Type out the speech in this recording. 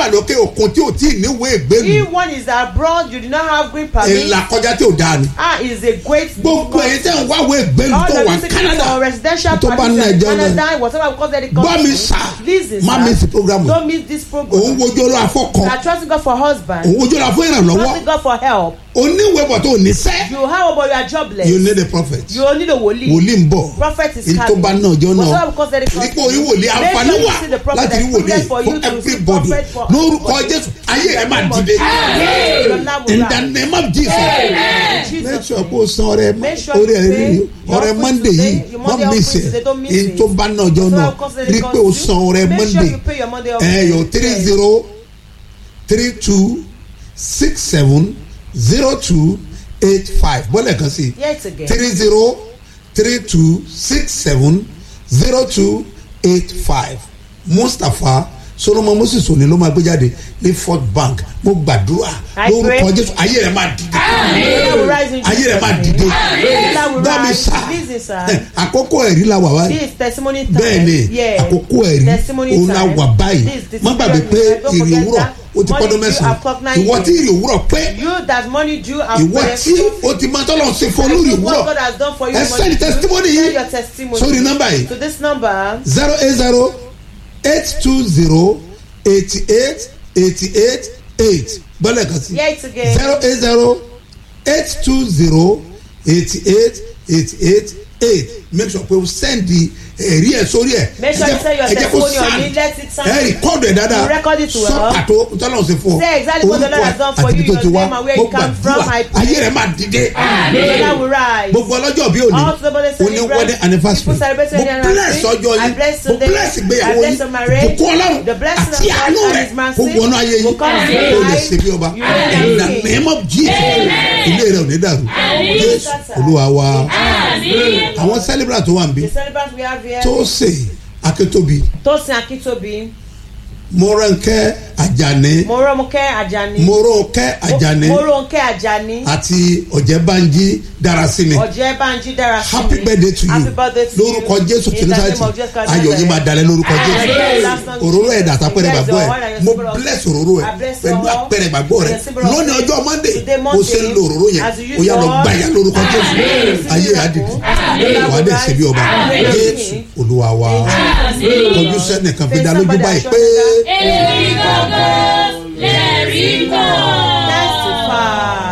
wà lókè òkun tí ò tí ì níwèé ìgbélu If one is abroad, you do not have green permit. ìlà kọjá tí ò dáa ni Ah, is a great. gbogbo ẹ̀yin tẹ́ ń wáwé ìgbélu All tó the wà visitors Canada for residential tó bá permit ní in ẹjọ́ náà Canada, whatever we call that gbọ́ mi sà Listen, má sir. mi sí programu Don't miss this program. òun wojú ọlọ́ afọ́kan You are trusting God for husband. òun wojú ọlọ́ afọ́ ìrànlọ́wọ́ Trusting God for help. oníwèébọ̀ tó ní sẹ́ You have but you are jobless. you need a prophet You need a wòlíì. wòlíì ń bọ̀ Prophet is èyí tó coming. bá náà jọ náà Whatever we call that nípò orí wòlíì àǹfààní wà láti rí wòlíì fún everybody lórúkọ jésù ayé ẹ máa dìde in the name of jesus make sure kó o san ọrẹ orí ẹ rí ọrẹ monday yìí má miss ẹ èyí tó bá náà jọ náà rí pé o san ọrẹ monday ẹ yọ three zero three two six seven zero two eight five bọ́lẹ̀ kan sí Yet again. three zero three two six seven zero two eight five mustapha solomon moses òní ló máa gbé jáde ní fort bank mo gbàdúrà I lórúkọ pray. jésù ayé rẹ máa dìde Allah will rise in ayé rẹ Jesus' máa name. dìde Allah will gbọ́ mi rise. sá Listen, sir. àkókò ẹ̀rí la wà wá This is testimony time. bẹ́ẹ̀ ni Yeah. àkókò ẹ̀rí Testimony òun la time. wà báyìí This is the má gbàgbé pé testimony time. Don't ìrì forget òwúrọ̀ that. ó ti Money pọ́dún due mẹ́sàn-án at clock nine ìwọ tí days. ìrì òwúrọ̀ pé You that money due have ìwọ tí o ti máa tọ́lọ̀ ṣe fún olórí what òwúrọ̀ God has done for you. ẹ money sẹ́ni due. testimony Send yìí your testimony sórí nọ́mbà yìí to this number. zero eight zero eight two zero eighty eight eighty eight eight gbọ́dọ̀ kan sí Yeah, it's again. zero eight zero eight two zero eighty eight eighty eight eight make sure pé o send the ẹ̀rí ẹ̀ sórí ẹ̀ Make sure you send your ẹ jẹ́ kó testimony on sound. it. Let it sound. ẹ rìkọ́dù ẹ̀ dáadáa You record it well. sọ pàtó tọ́lọ̀ ṣe fún ọ Say exactly what the Lord has done for àti you, ibi tó ti your wá name and where mo you come from, gbàdúrà I pray. ayé rẹ̀ máa dìde Allah will rise. gbogbo ọlọ́jọ́ bí òní All to the body òní celebrate. wedding anniversary People celebrate mo wedding bless anniversary. ọjọ́ I yìí bless mo today. bless ìgbéyàwó I bless yìí your marriage. bùkún ọlọ́run The blessing àti of God àánú and rẹ̀ His mercy kó wọnú ayé yìí will come to kó your lè life. ṣe bí ọba You will in the be name of jesus ilé rẹ̀ ò ní dàrú jésù olúwa wa àwọn celebrant tó wà níbí The celebrant we have here. tó ṣe akétóbi Tosin Akintobi. mọ́rẹ́ńkẹ́ àjàní Moromoke Ajani. mọ́rọ́ńkẹ́ àjàní Moronke Ajani. àti ọ̀jẹ̀bánjí darasimi Ọ̀jẹ̀ Banji Darasimi. happy birthday to you Happy birthday to you. lórúkọ jésù In the name kìrìsìtì of Jesus Christ. ayọ̀ yìí máa dalẹ̀ lórúkọ jésù Amen. òróró ẹ̀dá àtàpẹ̀rẹ̀ Bless gbàgbọ́ your ẹ̀ oil and your mo symbol of- bless òróró ẹ̀ I bless pẹ̀lú your oil àpẹẹrẹ gbàgbọ́ and rẹ̀ your symbol of- lónìí ọjọ́ monday Today, mo ṣe ń Monday, lo òróró yẹn as you ó yà lọ use gbà your yà lórúkọ jésù Amen. ayé àdìdì Amen. wà á dẹ̀ ṣe bí ọba Amen. jésù olúwa wa kọjú sẹ́nìkan fi dá lójú báyìí pé èmi gangan lè rí kan.